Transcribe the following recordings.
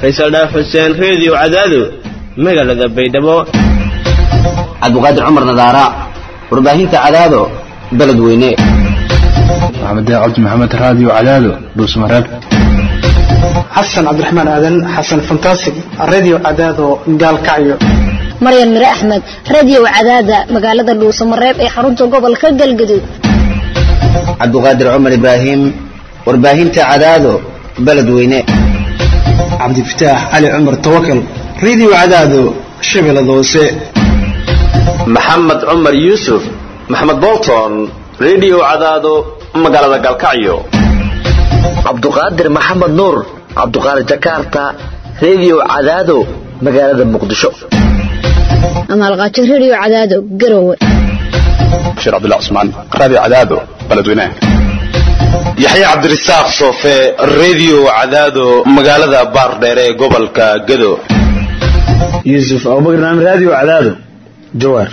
faysal dhaaf xuseen reediyo cadaado magaalada baydhabo cabdiqaadir cumar nadaara warbaahinta cadaado beled weyne maxamed cabdi maxamed raadiyo cadaado dhuusmareeb xasan cabdiraxmaan aadan xasan fantasig radio cadaado gaalkacyo maryan mire axmed radio cadaada magaalada dhuusamareeb ee xarunta gobolka galgaduud cabdiqaadir cumar ibraahim warbaahinta cadaado beled weyne cabdifataax cali cumar tawakal radio cadaado shabeellada hoose maxamed cumar yuusuf maxamed bolton radio cadaado magaalada galkacyo cabduqaadir maxamed nuur cabduqaadir jakarta radio cadaado magaalada muqdisho amaalqaajo radio cadaado garowe bashiir cabdullah cusmaan raadiyo cadaado beledweynaha yaxye cabdirasaaq soofe radio cadaado magaalada baardheer ee gobolka gado yuusuf abubakar naam radio cadaado jawaar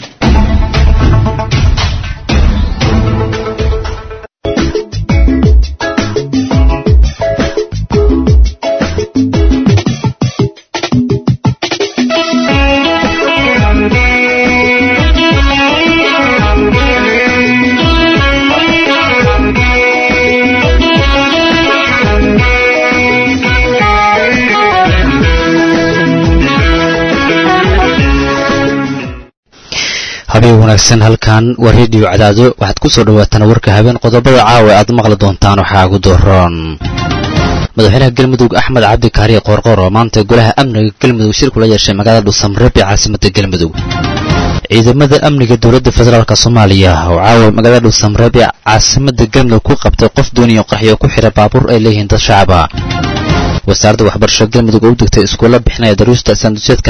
habeen wanaagsan halkan waa rediyo cadaado waxaad ku soo dhawaataan warka habeen qodobada caawa aad maqli doontaan waxaa ugu dooron madaxweynaha galmudug axmed cabdi kaariye qoorqoor oo maanta golaha amniga galmudug shir kula yeeshay magaalada dhuusamreeb ee caasimada galmudug ciidamada amniga dowladda federaalk soomaaliya oo caawa magaalada dhuusamreeb ee caasimada galmudug ku qabtay qof dooniyo qarxiyo ku xidha baabuur ay leeyihiin dad shacaba wasaaradda waxbarasho galmudug oo u degtay iskuulla bixinaya daruusta sanduseedka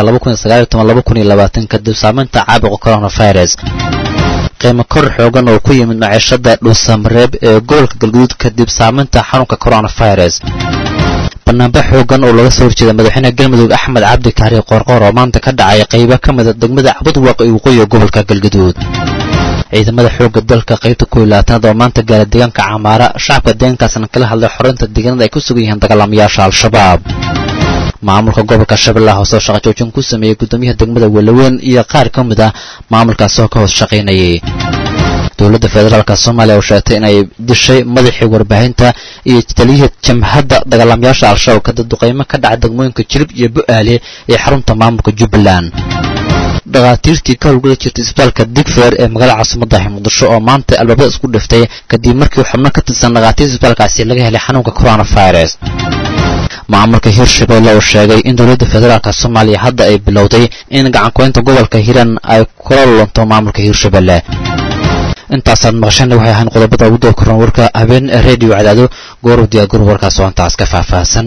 kadib saamaynta caabuqa coronavirus qiimo kor xoogan oo ku yimid maciishada dhuusamareeb ee gobolka galguduud kadib saamaynta xanuunka coronavirus banaanba xoogan oo laga soo horjeeda madaxweynaha galmudug axmed cabdi kaari qoorqoor oo maanta ka dhacay qaybo ka mida degmada cabudwaaq iyo waqooyiga gobolka galguduud ciidamada xoogga dalka qaybta ku ilaatanaad oo maanta gaara deegaanka camaara shacabka deegaankaasna kala hadlay xoreynta deegaanada ay ku sugan yihiin dagaalamayaasha al-shabaab maamulka gobolka shabeellaha hoose oo shaqajoojin ku sameeyey guddoomiyaha degmada walaweyn iyo qaar ka mid ah maamulkaas oo ka hoos shaqaynayay dowladda federaalk soomaaliya oo sheegtay inay dishay madaxii warbaahinta iyo taliyihii jamhadda dagaalamayaasha al-shabaab kadib duqaymo ka dhaca degmooyinka jilib iyo bu-aale ee xarunta maamulka jubbaland dhakhaatiirtii ka howlgala jirtay isbitaalka digfer ee magaalada caasimaddahi muqdisho oo maanta albaabada isku dhiftay kadib markii xubno ka tirsan dhakhaatiirta isbitaalkaasi laga helay xanuunka coronavirus maamulka hirshabelle oo sheegay in dowladda federaalk soomaaliya hadda ay bilowday in gacankuweynta gobolka hiran ay kula lunto maamulka hirshabelle intaasaad maqashana waxay ahayn qodobada ugu doo koran warka habeen redio cadaado goorow diyaagor warkaas oo intaas ka faahfaahsan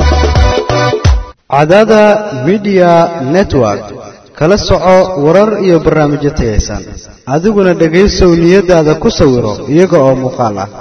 cadaada midiya network kala soco warar iyo barnaamijyo tayaysan adiguna dhegaysow niyadaada ku sawiro iyaga oo muuqaal ah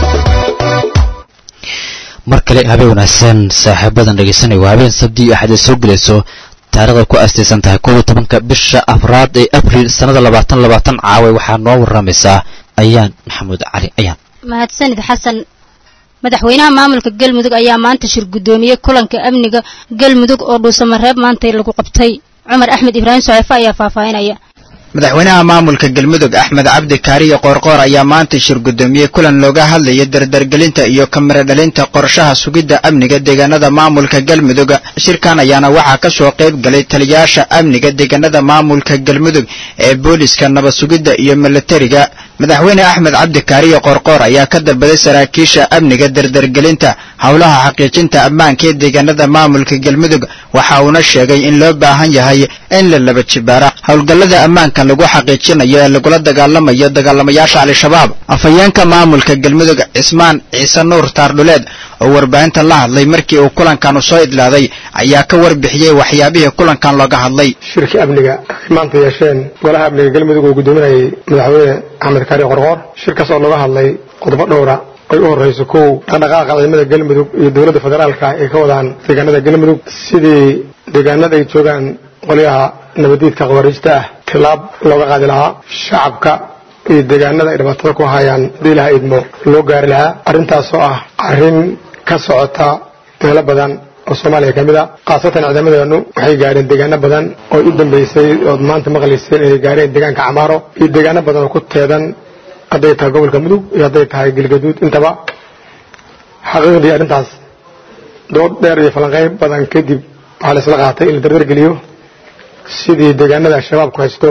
mar kale habeen wanaagsan saaxiibadan dhegaysanaya waa habeen sabdi iyo axad ay soo gelayso taarikhda ku astaysan tahay kow iyo tobanka bisha afraad ee abriil sannada labaatan labaatan caaway waxaa noo warramaysaa ayaan maxamuud cali ayaan mahadsanid xasan madaxweynaha maamulka galmudug ayaa maanta shir guddoomiyey kulanka amniga galmudug oo dhuusamareeb maantay lagu qabtay cumar axmed ibraahim soceefo ayaa faahfaahinaya madaxweynaha maamulka galmudug axmed cabdi kaariye qoorqoor ayaa maanta shir guddoomiyey kulan looga hadlaya dardargelinta iyo kamiro dhalinta qorshaha sugidda amniga deegaanada maamulka galmudug shirkan ayaana waxaa ka soo qayb galay taliyayaasha amniga deegaanada maamulka galmudug ee booliska nabad sugidda iyo milatariga madaxweyne axmed cabdi kaariye qoorqoor ayaa ka dalbaday saraakiisha amniga dardargelinta howlaha xaqiijinta ammaanka ee deegaanada maamulka galmudug waxa uuna sheegay in loo baahan yahay in la laba jibaara howlgallada ammaanka lagu xaqiijinayo ee lagula dagaalamayo dagaalamayaasha al-shabaab afhayeenka maamulka galmudug cismaan ciise nuur taardhuleed oo warbaahinta la hadlay markii uu kulankan soo idlaaday ayaa ka warbixiyey waxyaabihii kulankan looga hadlay shirkii amniga ay maanta yeesheen golaha amniga galmudug oo guddoominayay madaxweyne axmed kaari qorqoor shirkaas oo looga hadlay qodobo dhowra ay u horrayso kow dhaqdhaqaaqa ciidamada galmudug iyo dowladda federaalka ay ka wadaan deegaanada galmudug sidii deegaanada ay joogaan qolyaha nabadiidka khawaariijta ah tilaab looga qaadi lahaa shacabka iyo deegaanada ay dhibaatada ku hayaan haddii ilaha idmo loo gaari lahaa arrintaas oo ah arrin ka socota meelo badan oo soomaaliya ka mid a khaasatan ciidamadeenu waxay gaadheen deegaano badan oo u dambeysay ood maanta maqlayseen inay gaadheen deegaanka camaaro iyo deegaano badan oo ku teedan hadday tahay gobolka mudug iyo hadday tahay galgaduud intaba xaqiiqdii arrintaas dood dheer iyo falanqeyn badan kadib waxaa la isla qaatay in la dardargeliyo sidii deegaanada al-shabaabku haysto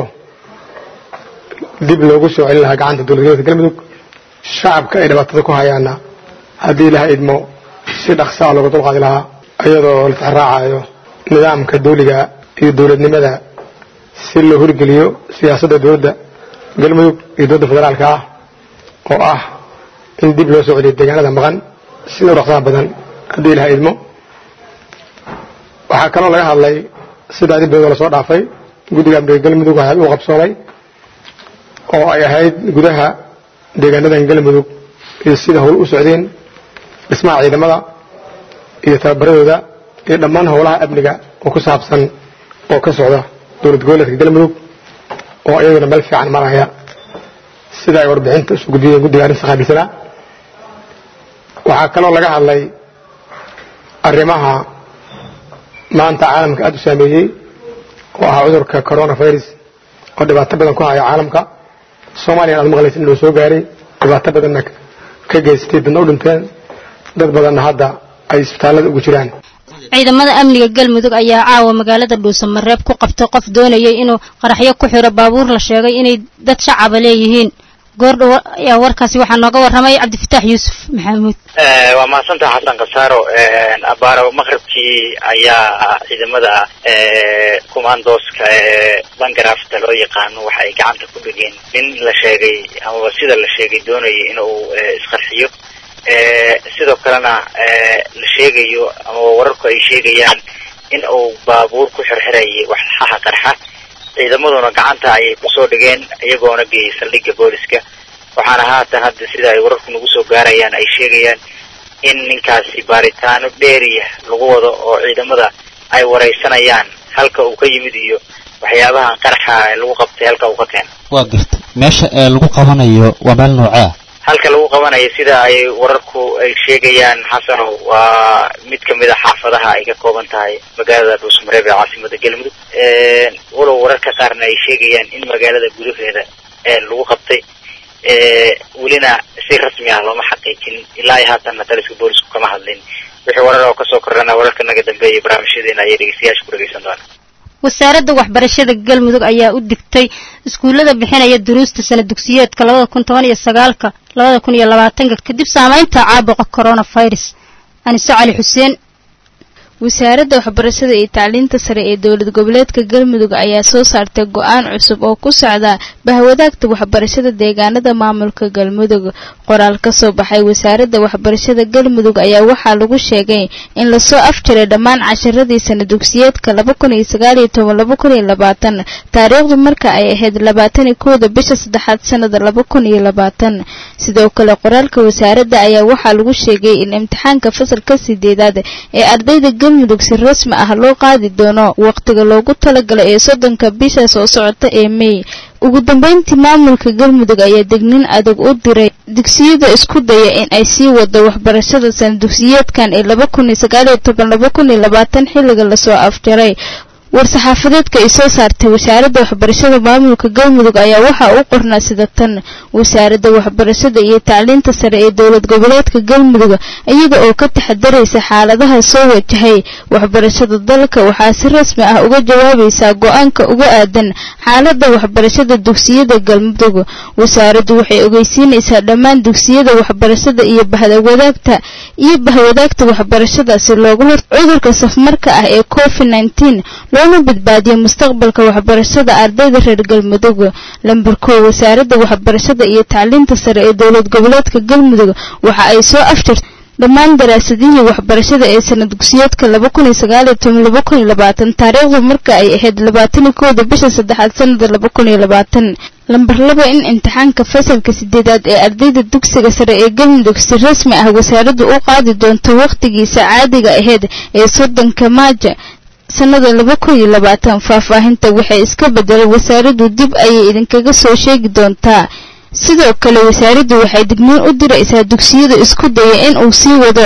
dib loogu soo celin lahaa gacanta dowlad goboleedka galmudug shacabka ay dhibaatada ku hayaana haddii ilaha idmo si dhaqsaa looga dulqaadi lahaa iyadoo la tixraacayo nidaamka dawliga iyo dowladnimada si loo horgeliyo siyaasadda dowladda galmudug iyo dowladda federaalka ah oo ah in dib loo soo celiyo deegaanada maqan sida u dhaqsaha badan haddii ilaha idmo waxaa kaloo laga hadlay sidaa dibdooda lasoo dhaafay guddiga amniga galmudug waxaa u qabsoomay oo ay ahayd gudaha deegaanadan galmudug iyo sida howl u socdeen dhismaha ciidamada iyo tababaradooda iyo dhammaan howlaha amniga oo ku saabsan oo ka socda dowlad goboleedka galmudug oo iyaguna meel fiican maraya sida ay warbixinta isu gudbiyeen guddiga arrinta qaabilsanaa waxaa kaloo laga hadlay arrimaha maanta caalamka aada u saameeyey oo ahaa cudurka coronavirus oo dhibaato badan ku haya caalamka soomaaliya aad maqlaysa in loo soo gaaray dhibaato badanna ka geystay dadna u dhinteen dad badanna hadda ay isbitaallada ugu jiraan ciidamada amniga galmudug ayaa caawa magaalada dhuusamareeb ku qabtay qof doonayay inuu qaraxyo ku xiro baabuur la sheegay inay dad shacaba leeyihiin goordhow ayaa warkaasi waxaa nooga warramay cabdifataax yuusuf maxamuud waa mahadsantaha xasan khasaaro abaaro maqribkii ayaa ciidamada commandooska ee bangarafta loo yaqaano waxa ay gacanta ku dhigeen nin la sheegay amaba sida la sheegay doonayay inuu isqarxiyo sidoo kalena la sheegayo amaba wararku ay sheegayaan in uu baabuur ku xirxirayay waxxaha qarxa ciidamaduna gacanta ayay kusoo dhigeen iyagoona geeyay saldhigga booliska waxaana haatan hadda sida ay wararku nagu soo gaarayaan ay sheegayaan in ninkaasi baaritaano dheeriya lagu wado oo ciidamada ay waraysanayaan halka uu ka yimid iyo waxyaabahan qaraxa lagu qabtay halka uu ka keena waa gartay meesha ee lagu qabanayo waa meel noocea halka lagu qabanayo sida ay wararku ay sheegayaan xasanow waa mid kamid a xaafadaha ay ka kooban tahay magaalada dhuusmareeb ee caasimada galmudug walow wararka qaarna ay sheegayaan in magaalada gudaheeda lagu qabtay welina si rasmi ah looma xaqiijin ilaa ay haatanna taliska boolisku kama hadlin wixii warar oo kasoo kordhana wararka naga dambeeya barnaamijyadeena ayay dhegeystayaasha ku dhegeysan doonaan wasaaradda waxbarashada galmudug ayaa u digtay iskuullada bixinaya duruusta sana dugsiyeedka labada kun toban iyo sagaalka labada kun iyo labaatanka kadib saamaynta caabuqa coronavirus anise cali xuseen wasaaradda waxbarashada iyo tacliinta sare ee dowlad goboleedka galmudug ayaa soo saartay go-aan cusub oo ku socda bahwadaagta waxbarashada deegaanada maamulka galmudug qoraal ka soo baxay wasaaradda waxbarashada galmudug ayaa waxaa lagu sheegay in lasoo afjaray dhammaan casharadii sana dugsiyeedka laba kun iyo sagaal iyo toban laba kun iyo labaatan taariikhdu marka ay ahayd labaatan iyo kowda bisha saddexaad sanada laba kun iyo labaatan sidoo kale qoraalka wasaaradda ayaa waxaa lagu sheegay in imtixaanka fasalka sideedaad ee ardayda galmudug si rasmi ah loo qaadi doono waqtiga loogu talagalay ee soddonka bisha soo socota ee mey ugu dambeyntii maamulka galmudug ayaa degnin adag u diray dugsiyada isku daya in ay sii wado waxbarashada sana dugsiyeedkan ee laba kun iyo sagaal iyo toban laba kun iyo labaatan xilliga lasoo afjaray war-saxaafadeedka ay soo saartay wasaaradda waxbarashada maamulka galmudug ayaa waxaa u qornaa sida tan wasaaradda waxbarashada iyo tacliinta sare ee dowlad goboleedka galmudug iyada oo ka taxadaraysa xaaladaha soo wajahay waxbarashada dalka waxaa si rasmi ah uga jawaabaysaa go-aanka uga aadan xaaladda waxbarashada dugsiyada galmudug wasaaraddu waxay ogeysiinaysaa dhammaan dugsiyada waxbarashada iyo bahwadaagta iyo bahwadaagta waxbarashada si looga hor cudurka safmarka ah ee covid nineteen loona badbaadiyo mustaqbalka waxbarashada ardayda reer galmudug lamber kow wasaaradda waxbarashada iyo tacliinta sare ee dowlad goboleedka galmudug waxa ay soo afjartay dhammaan daraasadihii waxbarashada ee sana dugsiyeedka laba kun iyo sagaal iyo toban laba kun iyo labaatan taariikhdu marka ay ahayd labaatan iyo kowda bisha saddexaad sanada laba kun iyo labaatan lamber laba in imtixaanka fasalka sideedaad ee ardayda dugsiga sare ee galmudug si rasmi ah wasaaraddu u qaadi doonto wakhtigiisa caadiga ahayd ee soddonka maaja sanada laba kun iyo labaatan faahfaahinta waxay iska bedelay wasaaraddu dib ayay idinkaga soo sheegi doontaa sidoo kale wasaaraddu waxay digniin u diraysaa dugsiyada isku daya in uu sii wado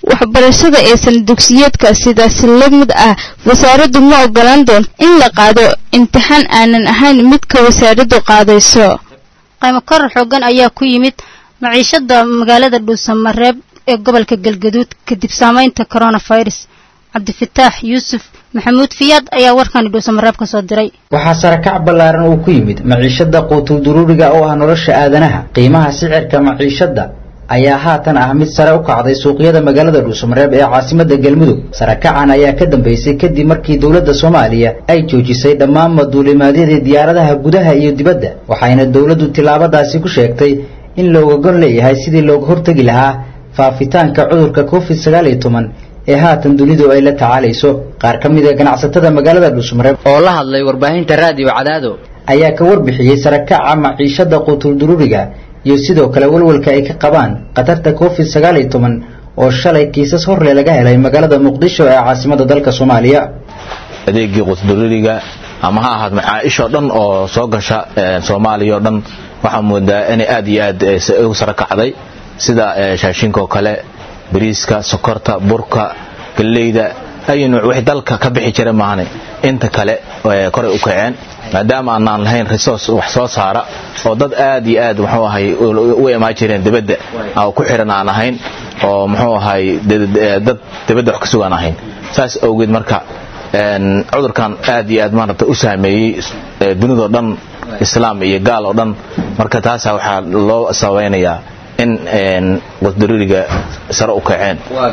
waxbarashada aysan dugsiyeedka sidaasi la mid ah wasaaraddu ma ogolaan doonto in la qaado imtixaan aanan ahayn midka wasaaraddu qaadayso qaymo korar xoogan ayaa ku yimid maciishada magaalada dhuusamareeb ee gobolka galgaduud kadib saamaynta coronavirus cabdifataax yuusuf maxamuud fiyaad ayaa warkani dhuusamareeb ka soo diray waxaa sarakac ballaaran uu ku yimid maciishada quutul duruuriga oo ah nolosha aadanaha qiimaha sicirka maciishada ayaa haatan ah mid sare u kacday suuqyada magaalada dhuusamareeb ee caasimada galmudug sarakacan ayaa ka dambeysay kadib markii dowladda soomaaliya ay joojisay dhammaan maduulimaadyadii diyaaradaha gudaha iyo dibadda waxayna dowladdu tillaabadaasi ku sheegtay in looga gon leeyahay sidii looga hortegi lahaa faafitaanka cudurka covid sagaal iyo toban ee haatan dunidu ay la tacaalayso qaar ka mid a ganacsatada magaalada dhuusmareeb oo la hadlay warbaahinta raadiyo cadaado ayaa ka warbixiyey sarakaca maciishada quutul duruuriga iyo sidoo kale walwalka ay ka qabaan khatarta covid sagaal iyo toban oo shalay kiisas horle laga helay magaalada muqdisho ee caasimada dalka soomaaliya adeegii quutulduruuriga ama ha ahaad macaaishoo dhan oo soo gasha soomaaliya oo dhan waxaa moodaa inay aad iyo aad u sara kacday sida shaashinka oo kale bariiska sokorta burka galleyda ay nuuc wixii dalka ka bixi jira maahane inta kale koray u kaceen maadaama aanaan lahayn resource wax soo saara oo dad aad iyo aad muxuu ahay u imaan jireen dibadda oo ku xiran aan ahayn oo muxuu ahay dad dibadda wax ka sugaan ahayn saas awgeed marka cudurkan aad iyo aad maarata u saameeyey dunidoo dhan islaam iyo gaal oo dhan marka taasaa waxaa loo sabaynayaa in qusdaruriga sare u kaceen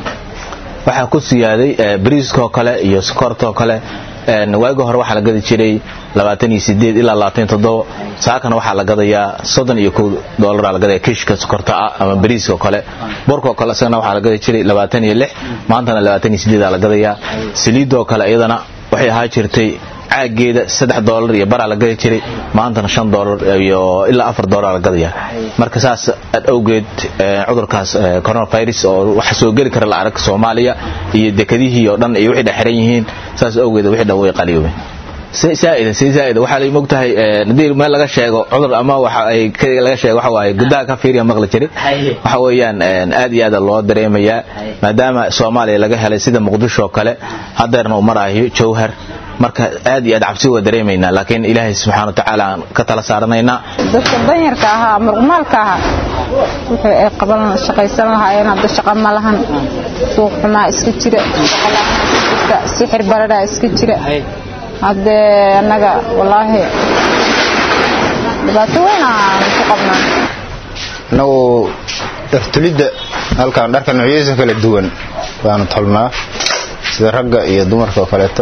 waxaa ku siyaaday bariiskaoo kale iyo sokortaoo kale waagi hore waxaa la gadi jiray ilaa saakana waxaa la gadayaa iyo dolara la gadaya kishka sokorta ah ama bariiskaoo kale borkaoo kale isagana waxaa la gadi jiray maantana la gadayaa saliidoo kale iyadana waxay ahaa jirtay caageeda saddex doolar iyo baraa la gadi jiray maantana shan doolar iyo ilaa afar doolar la gadaya marka saas awgeed cudurkaas coronavirus oo waxa soo geli kara la arag soomaaliya iyo dekadihii oo dhan iyo wixii dhexxiran yihiin saas awgeed wixii dhan way qaliyoobeen saa'ida si saa'ida waxaa lay mogtahay haddii meel laga sheego cudur ama waxa ay laga sheego waxa waaye gudaha ka fiiriya maqli jiray waxa weeyaan aad iyo aad loo dareemayaa maadaama soomaaliya laga helay sida muqdisho oo kale hadeerna uu maraayo jowhar marka aad iyo aad cabsi waa dareemaynaa laakiin ilaahay subxaana watacaala aan ka tala saaranaynaa dadka danyarka ahaa muruqmaalka ahaa wixii ay qaban shaqaysan lahaayeen hadda shaqa ma lahan suuq xumaa iska jira sixir baradaa iska jira haddee annaga wallaahi dhibaato weyn aan ku qabnaa annagu dhartulidda halkaan dharka noocyadiisa kala duwan baanu tolnaa sida ragga iyo dumarka oo kaleeto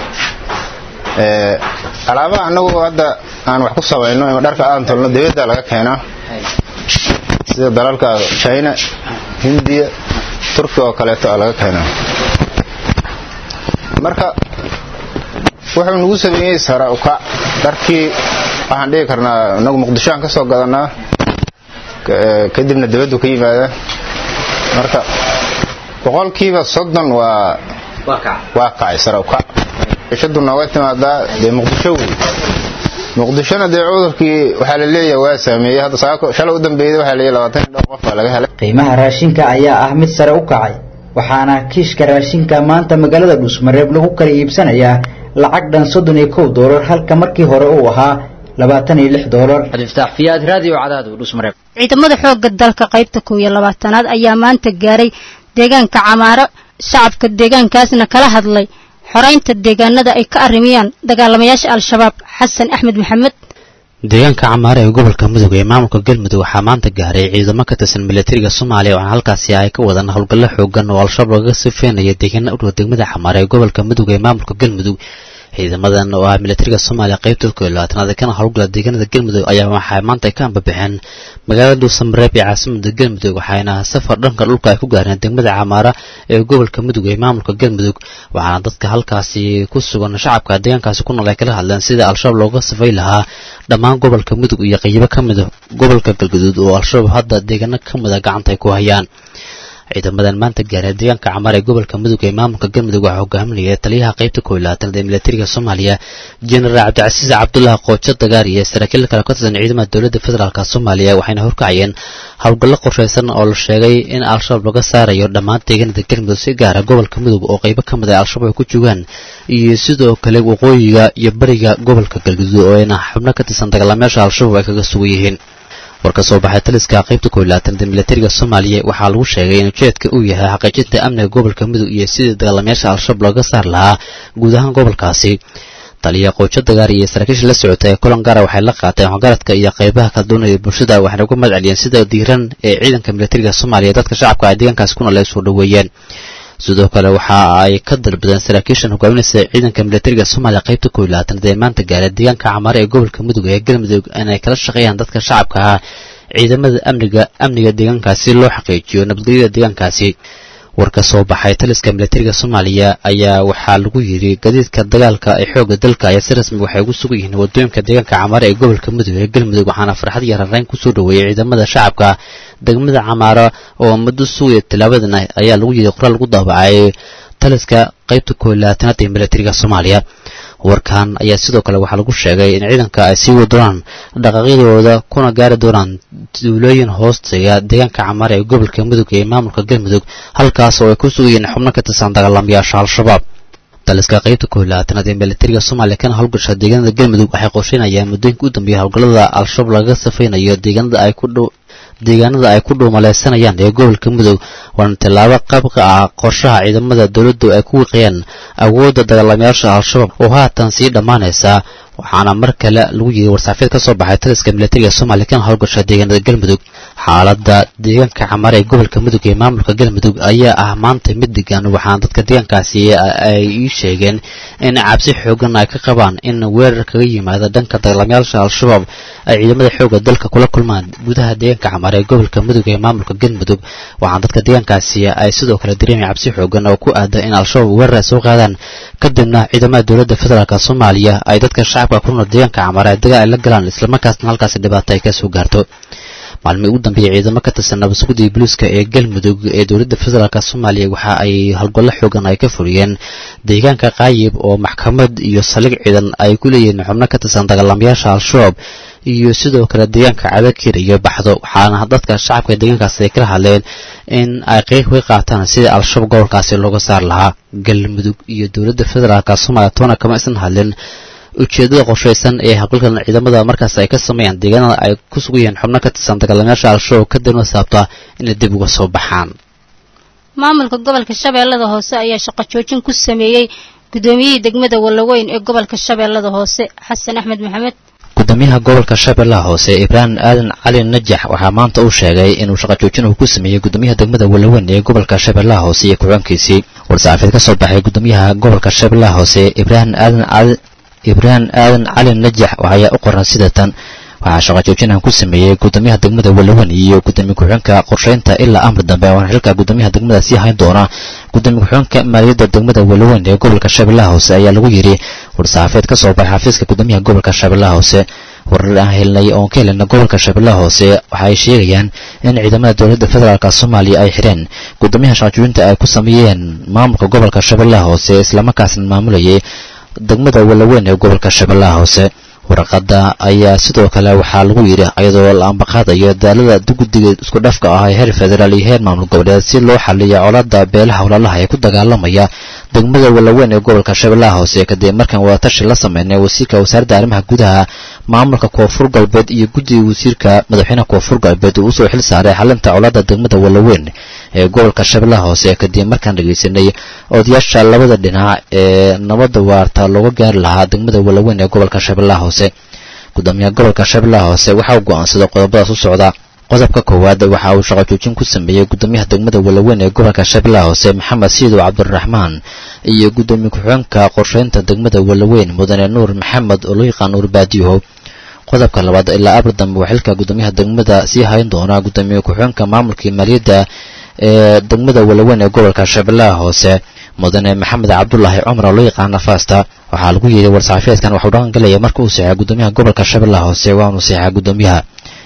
alaabaha annagu hadda aan wax ku samayno ima dharka aan tolno dibadda laga keenaa sida dalalka china hindiya turki oo kaleeto a laga keenaa marka wuxuu nagu sameeyey sara ukac dharkii waxaan dhigi karnaa inagu muqdishoaan ka soo gadanaa kadibna dibaddu ka yimaada marka boqolkiiba soddon waa waa kacay sara ukac shadu nooga timaadaa dee muqdisho wey muqdishona dee cudurkii waxaa la leeyahay waa saameeyey hadda saako shalay u dambeeyay waxaa leeyahay labaatan iyo dhowr qof baa laga helay qiimaha raashinka ayaa ah mid sare u kacay waxaana kiishka raashinka maanta magaalada dhuusmareeb lagu kala iibsanayaa lacag dhan soddon iyo kow doolar halka markii hore uu ahaa labaatan iyo lix doolar cabdifataax fiyaad raadiyo cadaadu dhuusmareeb ciidamada xoogga dalka qaybta kow iyo labaatanaad ayaa maanta gaaray deegaanka camaaro shacabka deegaankaasna kala hadlay xoraynta deegaanada ay ka arrimiyaan dagaalamayaasha al-shabaab xasan axmed maxamed deegaanka camaare ee gobolka mudug ee maamulka galmudug waxaa maanta gaaray ciidamo ka tirsan milatariga soomaaliya waxaana halkaasi ay ka wadaan howlgallo xoogan oo al-shabaab laga sifeynaya deegaana u dhow degmada camaare ee gobolka mudug ee maamulka galmudug ciidamadan oo ah milatariga soomaaliya qaybta kow iyo labaatanaad kana howlgala deegaanada galmudug ayaa waxay maanta ka ambabixeen magaalada dhuusamareeb ee caasimada galmudug waxayna safar dhanka dhulka ay ku gaareen degmada camaara ee gobolka mudug ee maamulka galmudug waxaana dadka halkaasi ku sugan shacabka deegaankaasi ku nool ay kala hadleen sida al-shabaab looga safay lahaa dhammaan gobolka mudug iyo qaybo ka mida gobolka galgaduud oo al-shabaab hadda deegaano ka mida gacanta ay ku hayaan ciidamadan maanta gaaray deegaanka camaar ee gobolka mudug ee maamulka galmudug waxaa hogaaminaya taliyaha qaybta koob iyo labaatanaad ee militariga soomaaliya jenaraal cabdicasiis cabdullah qoojo dagaar iyo saraakiil kale ka tirsan ciidamada dowladda federaalk soomaaliya waxayna horkacayeen howlgallo qorshaysan oo la sheegay in al-shabaab laga saarayo dhammaan deegaanada galmudug si gaara gobolka mudug oo qaybo ka mid ah al-shabaab ay ku joogaan iyo sidoo kale waqooyiga iyo bariga gobolka galguduud oo ayna xubno ka tirsan dagaalamayaasha al-shabaab ay kaga sugan yihiin war ka soo baxay taliska qaybta koob iyo labaatanaad ee militariga soomaaliya waxaa lagu sheegay in ujeedka uu yahay xaqiijinta amniga gobolka mudug iyo sidii dagaalamayaasha al-shabaab looga saar lahaa guud ahaan gobolkaasi taliya qoojo dagaar iyo saraakiisha la socota ee kulan gaara waxay la qaateen waxgaradka iyo qaybaha kala duwan ee bulshada waxayna uga mahad celiyeen sida diiran ee ciidanka militariga soomaaliya dadka shacabka ay deegaankaasi kuna la soo dhoweeyeen sidoo kale waxa ay ka dalbadeen saraakiishan hogaaminaysa ciidanka militariga soomaaliya qaybta koob iyo labaatanaad ee maanta gaaray deegaanka camaare ee gobolka mudug ee galmudug inay kala shaqeeyaan dadka shacabka ah ciidamada amniga amniga deegaankaasi loo xaqiijiyo nabadgelyada deegaankaasi war ka soo baxay taliska militariga soomaaliya ayaa waxaa lagu yidhi gadiidka dagaalka ee xoogga dalka ayaa si rasmi waxay ugu sugan yihiin wadooyinka deegaanka camaare ee gobolka mudug ee galmudug waxaana farxad iyo rarayn kusoo dhoweeyey ciidamada shacabka degmada camaara oo muddo sugaya tilaabadan ayaa lagu yidhi qoraal lagu daabacay taliska qaybta koob iyo labaatanaad ee militariga soomaaliya warkan ayaa sidoo kale waxaa lagu sheegay in ciidanka ay sii wadi doonaan dhaqaaqyadooda kuna gaari doonaan duulooyin hoosteya deegaanka camaare ee gobolka mudug ee maamulka galmudug halkaas oo ay ku sugayeen xubno ka tirsan dagaalamayaasha al-shabaab taliska qaybta koob iyo labaatanaad ee militariga soomaaliya kana howlgasha deegaanada galmudug waxay qorsheynayaan muddooyinka u dambeeya howlgallada al-shabaab lagaga safaynayo deegaanada ay ku dhow deegaanada ay ku dhuumalaysanayaan ee gobolka mudug waana tallaabo qabka ah qorshaha ciidamada dowladdu ay ku wiiqayaan awoodda dagaalamayaasha al-shabaab oo haatan sii dhammaanaysa waxaana mar kale lagu yiri warsaafeed ka soo baxay taliska militariga soomaaliya kana howlgasha deegaanada galmudug xaaladda deegaanka camaare ee gobolka mudug ee maamulka galmudug ayaa ah maanta mid degan waxaana dadka deegaankaasi ay ii sheegeen in cabsi xoogan ay ka qabaan in weerar kaga yimaada dhanka dagaalamayaasha al-shabaab ay ciidamada xoogga dalka kula kulmaan gudaha deegaanka camaare ee gobolka mudug ee maamulka galmudug waxaana dadka deegaankaasi ay sidoo kale dareemaya cabsi xoogan oo ku aada in al-shabaab weerar ay soo qaadaan kadibna ciidamada dowladda federaalk soomaaliya ay dadka shacabka ku nool deegaanka camaare ay dagaal ay la galaan islamarkaasna halkaasi dhibaato ay ka soo gaarto maalmihii ugu dambeeyey ciidamo ka tirsan nabadsuguddii booliiska ee galmudug ee dowladda federaalk soomaaliya waxa ay howlgallo xoogan ay ka fuliyeen deegaanka qaayib oo maxkamad iyo saldhig ciidan ay ku leeyihiin xubno ka tirsan dagaalamayaasha al-shabaab iyo sidoo kale deegaanka cabakir iyo baxdo waxaana dadka shacabka deegaankaasi ay kala hadleen in ay qeyb ka qaataan sidii al-shabaab gobolkaasi looga saar lahaa galmudug iyo dowladda federaalk soomaaliya toona kama isan hadlin ujeeddada qorshaysan ee howlgalkan ciidamada markaas ay ka sameeyaan deegaanada ay ku sugan yihiin xubno ka tirsan dagaalamayaasha al-shabaab kadibna saabta inay dib uga soo baxaan maamulka gobolka shabeellada hoose ayaa shaqo joojin ku sameeyey guddoomiyihii degmada wallaweyn ee gobolka shabeellada hoose xasan axmed maxamed gudoomiyaha gobolka shabeellaha hoose ibraahim aadan cali najax waxaa maanta uu sheegay inuu shaqo joojin uu ku sameeyey gudoomiyaha degmada wallaweyn ee gobolka shabeellaha hoose iyo ku-xigeenkiisii war-saxaafeed ka soo baxay gudoomiyaha gobolka shabeellaha hoose ibraahim aadan cali ibraahim aadan cali najax ayaa u qoran sida tan waxaa shaqo joojinaan ku sameeyey gudoomiyaha degmada wallaweyn iyo gudoomiye ku-xigeenka qorsheynta ilaa amri dambe waana xilka gudoomiyaha degmada sii hayn doona gudoomiye ku-xigeenka maaliyadda degmada wallaweyn ee gobolka shabeellaha hoose ayaa lagu yidhi war-saxaafeed ka soo baxay xafiiska gudoomiyaha gobolka shabeellaha hoose warar aan helnay oon ka helina gobolka shabeellaha hoose waxa ay sheegayaan in ciidamada dowladda federaalk soomaaliya ay xidheen gudoomiyaha shaqajoojinta ay ku sameeyeen maamulka gobolka shabeellaha hoose islamarkaasna maamulayay degmada wallaweyn ee gobolka shabeellaha hoose warqadda ayaa sidoo kale waxaa lagu yidhi iyadoo la ambaqaadayo daalada guddiga isku dhafka ah ee heer federaal iyo heer maamul goboleed si loo xaliyo colaadda beelaha walaalaha ee ku dagaalamaya degmada wallaweyn ee gobolka shabeellaha hoose kadib markaan wadatashi la sameynay wasiirka wasaaradda arrimaha gudaha maamulka koonfur galbeed iyo guddiga wasiirka madaxweynaha koonfur galbeed uu usoo xil saaray xalinta colaadda degmada wallaweyn ee gobolka shabeellaha hoose kadib markaan dhegeysanay odayaasha labada dhinac ee nabadda waarta looga gaari lahaa degmada wallaweyn ee gobolka shabeellaha hoose gudoomiyaha gobolka shabeellaha hoose waxa uu go'aansaday qodobadaas u socda qodobka koowaad waxa uu shaqo joojin ku sameeyey gudoomiyaha degmada wallaweyn ee gobolka shabeellaha hoose maxamed siidow cabdiraxmaan iyo gudoomiye ku-xigeenka qorsheynta degmada wallaweyn mudane nuur maxamed oo loo yaqaan nuur baadiyo qodobka labaad ilaa abri dambe waa xilka gudoomiyaha degmada sii hayn doona gudoomiye ku-xigeenka maamulkii maaliyadda ee degmada wallaweyn ee gobolka shabeellaha hoose mudane maxamed cabdulaahi cumar oo loo yaqaana fasta waxaa lagu yidhi war-saxaafeedkan waxuu dhaqan galaya marka uu seexay gudoomiyaha gobolka shabeellaha hoose waanu seexaa gudoomiyaha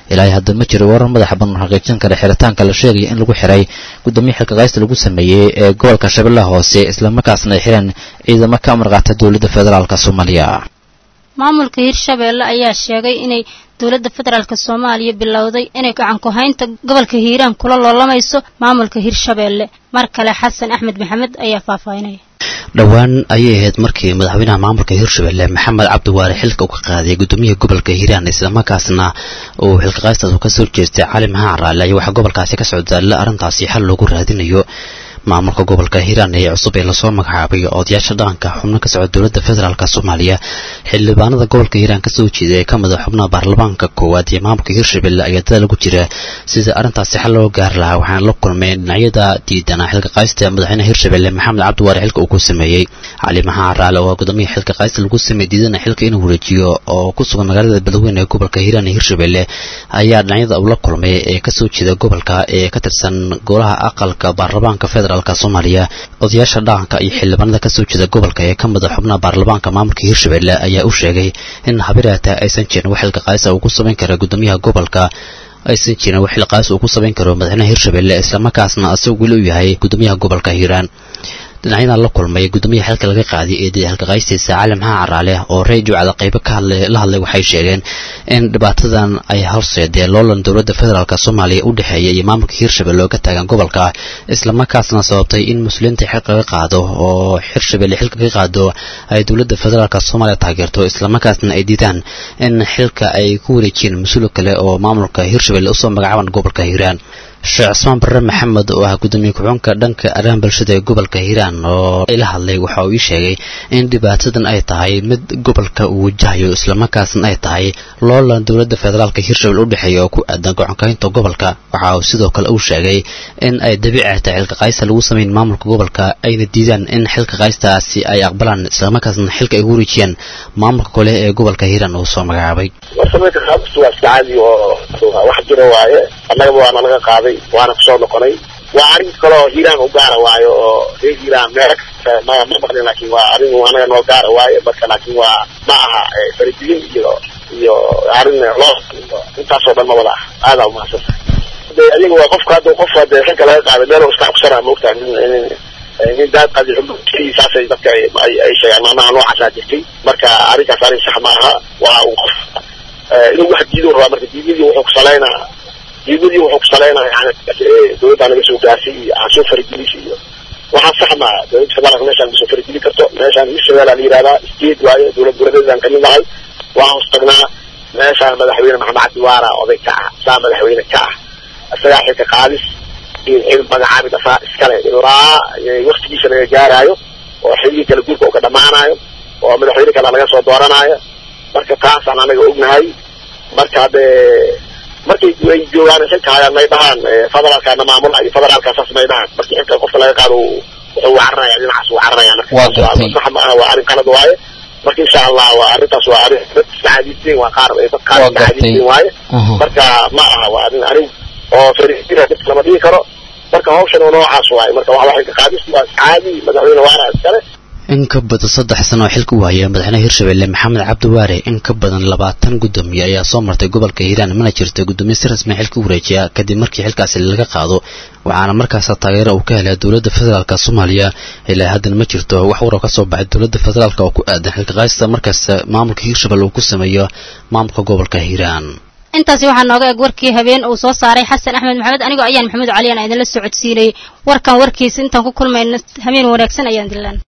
ilaahay hadda ma jiro warar madaxa badan xaqiijin kara xiritaanka la sheegaya in lagu xiray gudoomiye xilka qaysta lagu sameeyey ee gobolka shabeellaha hoose islamarkaasna ay xireen ciidamo ka amar qaata dowladda federaalk soomaaliya maamulka hirshabeelle ayaa sheegay inay dowladda federaalk soomaaliya bilowday inay gacan ku haynta gobolka hiiraan kula loolamayso maamulka hirshabeelle mar kale xasan axmed maxamed ayaa faahfaahinaya dhowaan ayay ahayd markii madaxweynaha maamulka hirshabelle maxamed cabdiwaare xilka uu ka qaaday gudoomiyaha gobolka hiiraan islamarkaasna uu xilka qaystaas uu kasoo jeestay cali maxaan raale ayaa waxaa gobolkaasi ka socdaalla arrintaasi xal loogu raadinayo maamulka gobolka hiiraan ee cusub ee lasoo magacaabay odayaasha dhaqanka xubno ka socda dowladda federaalk soomaaliya xildhibaanada gobolka hiiraan kasoo jeeda ee ka mid a xubnaha baarlamaanka koowaad ee maamulka hirshabelle ayaa dadaal ugu jira sida arrintaasi xal loo gaari lahaa waxaana la kulmay dhinacyada diidana xilka qaysta madaxweynaha hirshabelle maxamed cabdiwaare xilka uu ku sameeyey cali maxaan raale oo gudoomiyaha xilka qaysta lagu sameeyey diidana xilka inuu wareejiyo oo ku sugan magaalada beledweyne ee gobolka hiiraan ee hirshabelle ayaa dhinacyada uu la kulmay ee kasoo jeeda gobolka ee ka tirsan golaha aqalka baarlamaanka federal soomaaliya odayaasha dhaqanka iyo xildhibaanada kasoo jeeda gobolka ee ka mida xubnaha baarlamaanka maamulka hirshabelle ayaa u sheegay in habiraata aysan jirin wax xilka qaaysa uu ku samayn kara gudoomiyaha gobolka aysan jirin wax xilka qaaysa uu ku samayn karo madaxweynaha hirshabelle islamarkaasna asagu weli u yahay gudoomiyaha gobolka hiiraan dhinacyadan la kulmay gudoomiyaha xilka laga qaaday ee xilka qaystiisa cali maxaa caraale oo radio cada qaybo ka hadlay la hadlay waxay sheegeen in dhibaatadan ay horseedeen loolan dowladda federaalk soomaaliya u dhexeeya iyo maamulka hirshabelle oo ka taagan gobolka islamarkaasna sababtay in muslimiinta xilka laga qaado oo hirshabelle xilka ka qaado ay dowladda federaalk soomaaliya taageerto islamarkaasna ay diidaan in xilka ay ku wareejiyeen mas-uul kale oo maamulka hirshabelle usoo magacaaban gobolka hiiraan sheekh cismaan barre maxamed oo ah gudoomiye ku-xunka dhanka arrimaha bulshada ee gobolka hiiraan oo la hadlay waxa uu ii sheegay in dhibaatadan ay tahay mid gobolka uu wajahayo islamarkaasna ay tahay loolan dowladda federaalka hirshabelle u dhexeeya oo ku aadan gocankaynta gobolka waxa uu sidoo kale uu sheegay in ay dabiici tahay xilka qaysta lagu sameyn maamulka gobolka ayna diidaan in xilka qaystaasi ay aqbalaan islamarkaasna xilka ay wareejiyaan maamulka kale ee gobolka hiiraan uu soo magacaabay warsameynta qaabkiisu waa iska caadi oo wax jiro waaye annagaba waana laga qaaday waana kusoo noqonay waa arrin kaloo hiiraan u gaara waayo oo reer hiiraan meelo kasta ma ma maqlin laakiin waa arrin anaga noo gaara waaye marka laakiin waa ma aha faradigin iyo iyo arrin loo intaasoo dhan ma wada ah aadaa umahadsantahay de adiga waa qofka hadda qof hadee xilka laga qaaday meel iska cugsanaa maogtaa nin nin daad qadi saasay dadka ay sheegaan maamaha noocaasaa jirtay marka arrinkaas arrin sax ma aha waa uu qof inuu wax diido rabaa marka diidadii wuxuu ku salaynaa diidadii wuxuu ku salaynaa yani dowladda naga soo gaartay iyo aan soo faragelisay iyo waxaa sax maa dowladda federaalka meeshaan ma soo farageli karto meeshaan hirshabelle la yihahdaa state waayo dowlad goboleedeedaan kamid nahay waa hoos tagnaa meeshaan madaxweyne maxamed cabdiwaara oday ka ah saa madaxweyne ka ah isagaa xilka qaadis iyo xil magacaabid asaa iskale ilaa waktigiisa laga gaaraayo oo xilgii kala guurka oo ka dhamaanayo oo madaxweyne kale laga soo dooranaayo marka taasaan anaga ognahay marka haddee markay ay joogaan xilka hayaan may dhahaan federaalkaana maamula iyo federaalkaasaas may dhahaan markii xilka qofka laga qaado wuxuu wacaranaya dhinacaas uu wacaranaya marka sax ma aha waa arrin qalad waaye marka insha allah waa arrintaas waa arrin dad iska caadiisteen waa qaar dad qaar iska caadiisteen waaye marka ma aha waa arrin arrin oo fariistina dadka lama dhigi karo marka hawshan oo noocaas waaye marka waxa xilka qaadis waa caadi madaxweyne waara iskale in ka badan saddex sano oo xilka u haya madaxweynaha hirshabelle maxamed cabdiwaare in ka badan labaatan gudoomiye ayaa soo martay gobolka hiiraan mana jirta gudoomiye si rasmi xilka u wareejiya kadib markii xilkaasi laga qaado waxaana markaas taageero uu ka helay dowladda federaalk soomaaliya ilaa haddana ma jirto wax warar ka soo baxay dowladda federaalk oo ku aadan xilka qaadista markaas maamulka hirshabelle uu ku sameeyo maamulka gobolka hiiraan intaasi waxaa nooga eg warkii habeen uu soo saaray xasan axmed maxamed anigoo ayaan maxamuud cali aan idinla socodsiinay warkan warkiisa intaan ku kulmayna habeen wanaagsan ayaan dilaan